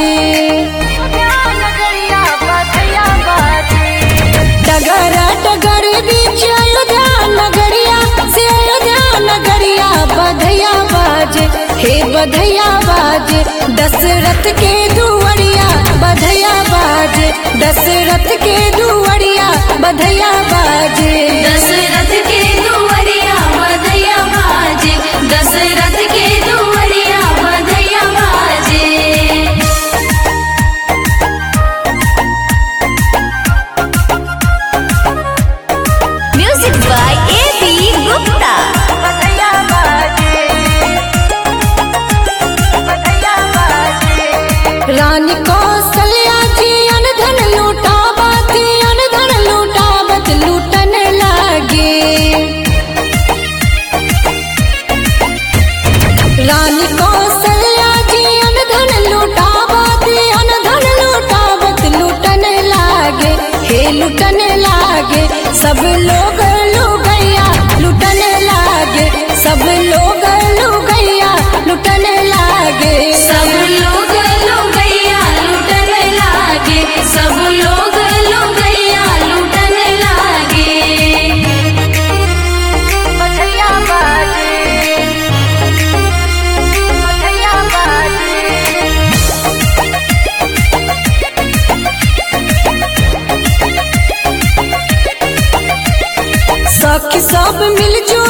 डगर डगर बीच अयोध्या नगरिया से अयोध्या नगरिया बधैया बाजे हे बधैया बाजे दशरथ के दुवरिया बधैया बाजे दशरथ के दुवरिया बधैया बाजे दशरथ के दुवरिया बधैया बाजे दशरथ के दुवरिया बधैया बाजे music by A B Gupta Rani Kaushalya ji अनधन लूटावत अनधन लूटावत लूटन लागे रानी कौशल्या जी अनधन लूटावत अनधन लूटावत लूटन लागे हे लूटन लागे सब लोग लुगैया लूटन लागे सब लोग लुगैया लूटन लागे सब लोग लुगैया लूटन लागे सब लोग लुगैया लूटन लागे सखी सब मिलजुल